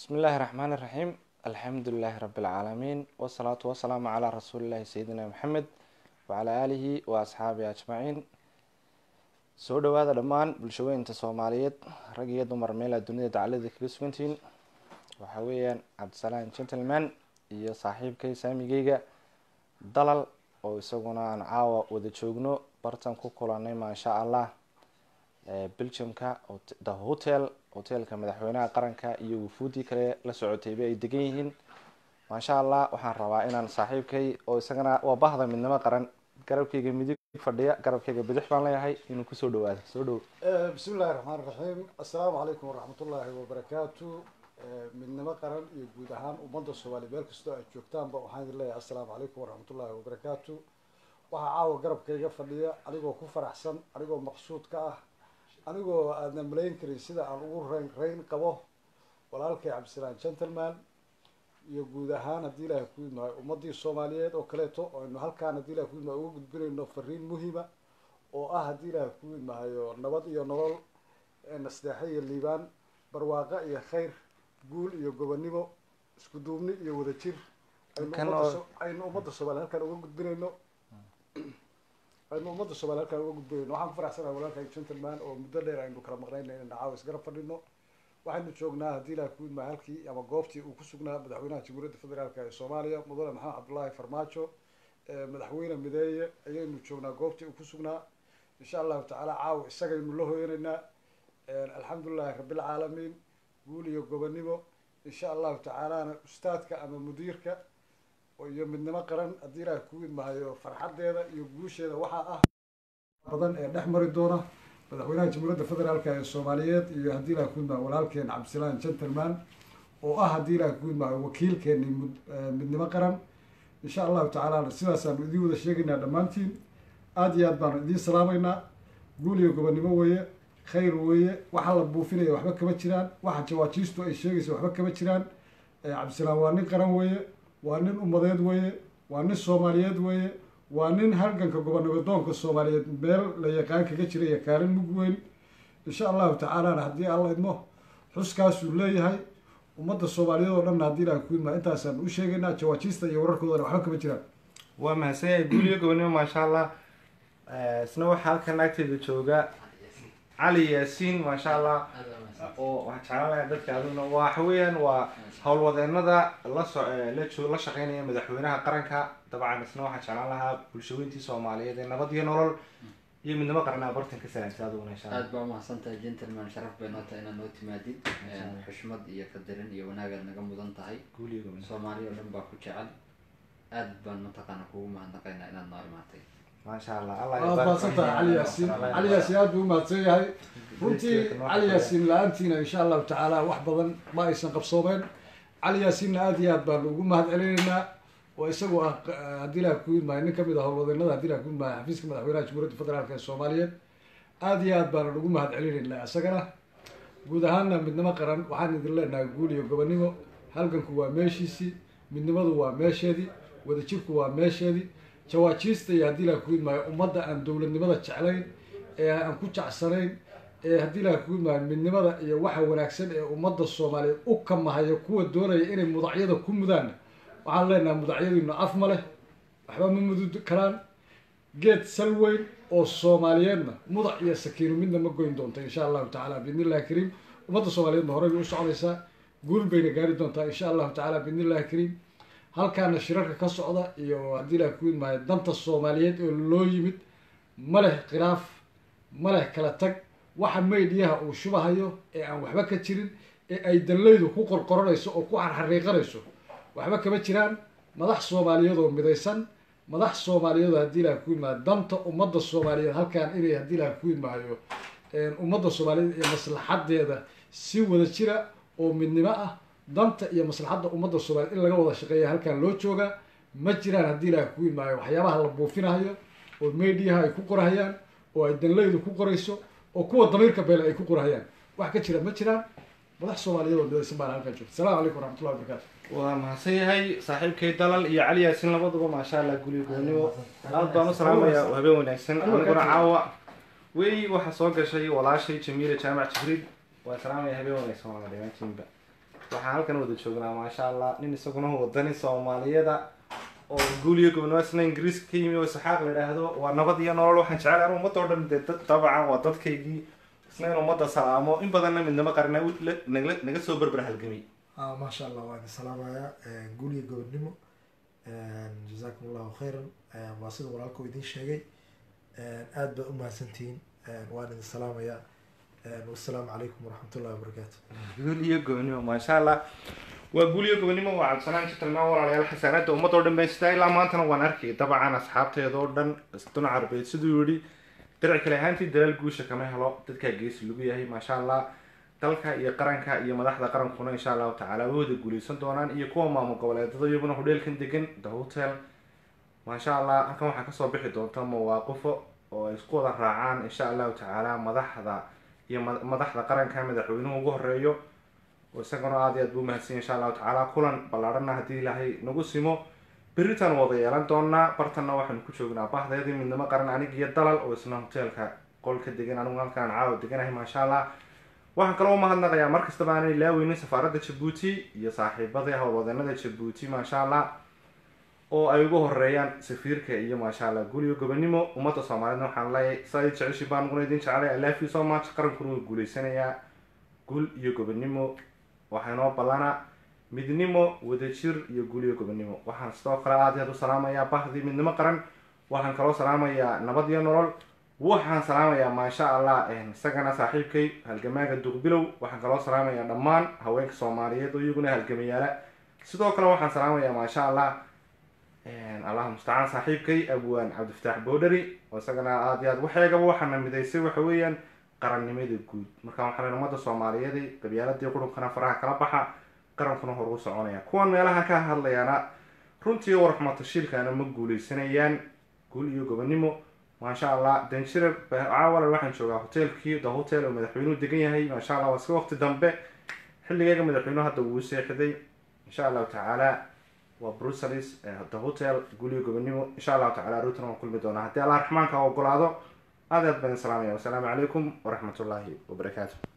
bismi illaahi raxmaan iraxiim alxamdu lilaahi rabi lcaalamiin wasalaatu wasalaamu calaa rasuulillahi sayidina maxamed wacalaa aalihi wa asxaabihi ajmaciin soo dhawaada dhammaan bulshaweynta soomaaliyeed rag iyo dumar meelaa dunida dacalada kaga sugantihiin waxaa weeyaan cabdisalaan gentleman iyo saaxiibkay saamigeyga dalal oo isaguna aan caawa wada joogno bartan ku kulanay maasha allah belgiumka the hotel hotelka madaxweynaha qaranka iyo wufuudii kale la socotayba ay degan yihiin maasha allah waxaan rabaa inaan saaxiibkay oo isagana waa bahda midnimo qaran garabkayga midig fadhiya garabkayga bidix baan leeyahay inuu kusoo dhawaado soo dhow bismi illahi raxmaan raxiim assalaamu calaykum waraxmatullaahi wabarakaatu midnimo qaran iyo guud ahaan ummadda soomaaliya meel kastoo aad joogtaanba waxaan idin leeyahay assalaamu calaykum waraxmatullaahi wabarakaatu waxaa caawa garabkayga fadhiya anigoo ku faraxsan anigoo maqsuud ka ah anigoo aadna malayn karin sida aan ugu rayn rayn qabo walaalkay cabdisalaan gentleman iyo guud ahaan haddii ilaahay ku idmahay ummadii soomaaliyeed oo kaleeto aynu halkaan haddii ilahay ku idmahay uga gudbinayno fariin muhima oo ah haddii ilaahay ku idmahayo nabad iyo nolol nasdeexe iyo liibaan barwaaqo iyo khayr guul iyo gobonimo isku duubni iyo wadajir aynu ummadda so- aynu ummadda soomaaliya halkaan uga gudbinayno aynu ummadda soomaliya halkaan uga gudbinayno waxaan ku faraxsanahay walaalkay gentleman oo muddo dheer aynu kala maqnayna inaynu caawa isgarab fadhino waxaynu joognaa haddii ilaah ku idmahay halkii ama goobtii uu ku sugnaa madaxweynaha jamhuuriyadda federaalk ee soomaaliya mudane maxamed cabdullaahi farmaajo madaxweyne mideeye ayaynu joognaa goobtii uu ku sugnaa insha allahu tacaala caawa isagaynu la hoyanaynaa alxamdulilahi rabbilcaalamiin guul iyo gobonimo insha allahu tacaalana ustaadka ama mudiirka iyo midnimo qaran haddii ilaah ku idmahayo farxadeeda iyo guusheeda waxaa ah badan ee dhex mari doona madaxweynaha jamhuuriyadda federaalk ee soomaaliyeed iyo haddii ilaah ku idmahayo walaalkeen cabdisalaan gentleman oo ah haddii ilaah ku idmahayo wakiilkeeni mud- midnimo qaran insha allahu tacaala sidaasaanu idiin wada sheegaynaa dhammaantiin aada iyo aad baanu idiin salaamaynaa guul iyo gobonimo weeye khayr weeye waxa la buufinaya waxba kama jiraan waxa jawaajiistu ay sheegaysa waxba kama jiraan cabdisalaan waa nin qaran weeye waa nin ummadeed weeye waa nin soomaaliyeed weeye waa nin halganka gobonnimadoonka soomaaliyeed meel la yaqaan kaga jira iyo kaalin mug weyn insha allahu tacaalana haddii alla idmo xuskaasuu leeyahay ummadda soomaaliyeed oo dhanna haddii ilaah ku idmaa intaasaan u sheegaynaa jawaajiista iyo wararkoodana waxba kama jiraan waa mahadsan yahay guuliyo gobonimo maasha allah isna waxaa halkan agteeda jooga cali yaasiin maasha allah oo waxaan jeclaan lahaa dadka aduna waxa weeyaan waa howlwadeenada la so la joo la shaqeynaya madaxweynaha qaranka dabcan isna waxaan jeclaan lahaa bulshaweyntii soomaaliyeed ee nabad iyo nolol iyo midnimo qaranaa bartan ka salaamtay aduguna insha allah aada baa umahadsantahay gentleman sharaf bay noo tahay inaad noo timaadid xushmad iyo qadarin iyo wanaagaad naga mudan tahay guuliyo gobonimo soomaaliya oo dhan baa ku jecel aad baan mataqaana kugu mahadnaqaynaa inaad noo imaatay maasha allah allah waad mahadsantahay cali yaasiin cali yaasiin aad buu umahadsan yahay runtii cali yaasiin la-aantiina insha allahu tacaala wax badan ma aysan qabsoomeen cali yaasiinna aada iyo aad baanu ugu mahad celinaynaa oo isagu ah haddii ilaah ku idmaayo nin kamid ah howlwadeenada haddii ilaah ku idmaayo xafiiska madaxweynaha jamhuuriyadda federaalk ee soomaaliyeed aada iyo aad baanu ugu mahad celinaynaa isagana guud ahaanna midnimo qaran waxaan idin leenahay guul iyo gobonimo halganku waa meeshiisii midnimadu waa meesheedii wadajirku waa meesheedii jawaajiista iyo haddii ilaah ku idmaayo ummadda aan dowladnimada jeclayn ee aan ku jecsanayn ee haddii ilaah ku idmaayo midnimada iyo waxa wanaagsan ee ummadda soomaaliyeed u kamahayo kuwa doonaya inay mudacyada ku mudaanna waxaan leenahay mudacyadiinu af ma leh waxba ma mudud karaan geed sal weyn oo soomaaliyeedna mudac iyo sakiino midna ma goyn doonta insha allahu tacaala biidni illahi kariim ummadda soomaaliyeedna horey bay u socdaysaa guul bayna gaari doontaa insha allahu tacaala biidni illahi kariim halkaana shirarka ka socda iyo haddii ilaah ku idmaayo danta soomaaliyeed oo loo yimid ma leh khilaaf ma leh kala tag waxa maydhiyaha uu shubahayo ee aan waxba ka jirin ee ay dallaydu ku qorqoranayso oo ku xarxariiqanayso waxba kama jiraan madax soomaaliyeed oo midaysan madax soomaaliyeed oo haddii ilaah ku idmaayo danta ummadda soomaaliyeed halkaan inay haddii ilaah ku idmaayo ummadda soomaaliyeed iyo maslaxadeeda si wada jira oo midnimo ah danta iyo maslaxadda ummadda soomaaliyeed in laga wada shaqeeya halkaan loo joogaa ma jiraan haddii ilaah ku idmaayo waxyaabaha la buufinahayo oo mediaha ay ku qorahayaan oo ay danlaydu ku qorayso oo kuwa damiirka beele ay ku qorahayaan wax ka jira ma jiraan madax soomaaliyeed oo midaysan baana halkaan joogta salamu calaykum waraxmatullahi wabarakatu waa mahadsan yahay saaxiibkay dalal iyo cali yaasiin labaduba maasha allah guuliyo gobonimo aad baan u salaamaya habeen wanaagsan aniguna caawa wey waxaa soo gashay walaashay jamiila jaamac jibriil waa salaamaya habeen wanaagsan waa dhamaantiinba waxaan halkan wada joognaa maasha allah nin isaguna wadani soomaaliyada oo guuliyo gobonimo isna ingiriiska ka yimi oo isxaaq la idhaahdo waa nabad iyo nolol waxaan jecel an ummadda o dhan dee dad dabcan waa dadkaygii isna in ummadda salaamo in badanna midnimo qarina naga naga soo berber halgamay ah maasha allah waan idin salaamayaa guuliga gobodnimo jazakum allahu khayran waa sida walaalka uu idin sheegay aad baad umahadsantihiin waan idin salaamayaa wassalaamu calaykum waraxmat ullahi wabarakaatu guuliyo gobonimo maasha allah waa guuliyo gobonimo waa cabdisanaan jitalmaan walaalayaal xasaanada ummadda o dhan baan sitaa ilaa maantana waan arkay dabcan asxaabteeda oo dhan duna carbeed siduu yihi daric kale ahaantii dalaal guusha kama helo dadkaa geesi lagu yahay maasha allah dalka iyo qaranka iyo madaxda qarankuna insha allahu tacaala way wada guuleysan doonaan iyo kuwa maamul goboleedada iyaguna hodheelkan degan the hotel maasha allah halkan waxaa kasoo bixi doonta mawaaqifo oo ay isku wada raacaan insha allahu tacaala madaxda iyo madaxda qaranka madaxweynuhu ugu horeeyo oo isagana aad iyo aad buu umahadsanya insha allahu tacaala kulan ballaarhana haddii ilaahay nagu simo beritaan wada yeelan doonaa bartanna waxaanu ku joognaa bahdeedii midnimo qaran anig iyo dalal oo isna hoteelka qolka degan anigu halkaan caawa deganahay maasha allah waxaan kaloo umahadnaqayaa mar kastaba aanay ilaaweynin safaaradda jabuuti iyo saaxiibadii howlwadeenada jabuuti maasha allah oo ay ugu horeeyaan safiirka iyo maasha allah guuliyo gobonimo ummadda soomaaliyedna waxaan leeyahay saa i jeceshay baan uguna idin jeclay i love you so much qarankuna wuu guuleysanayaa guul iyo gobonimo waxaa inoo ballana midnimo wadajir iyo guuliyo gobonimo waxaan sidoo kale aad aad u salaamayaa bahdii midnimo qaran waxaan kaloo salaamayaa nabad iyo nolol waxaan salaamayaa maasha allah isagana saaxiibkay halgamaaga duqbilow waxaan kaloo salaamayaa dhammaan haweenka soomaaliyeed oo iyaguna halgamayaala sidoo kale waxaan salaamayaa maasha allah allah mustacaan saaxiibkay abwaan cabdifataax boodhari oo isagana aad iyo aad waxeegaba waxaana midaysay waxa weeyaan qarannimada guud marka waxaa len ummadda soomaaliyeed qabyaaladii qurunkana faraha kala baxa qarankuna hor u soconaya kuwan meelaha ka hadlayaana runtii warxumatashiilkana ma guuleysanayaan guul iyo gobonimo maasha allah danjire caawala waxaan joogaa hoteelkii the hotel oo madaxweynuhu degan yahay maasha allah waa iska waqti dambe xilligeega madaxweynuhu hadda wuu seexday insha allahu tacaala waa brucelis the hotel guuliyo gobonimo insha allahu tacala ruutan waan kulmi doonaa haddii allah raxmaanka ogolaado aad aad baan salaamaya wasalaamu calaykum waraxmat ullaahi wabarakaatu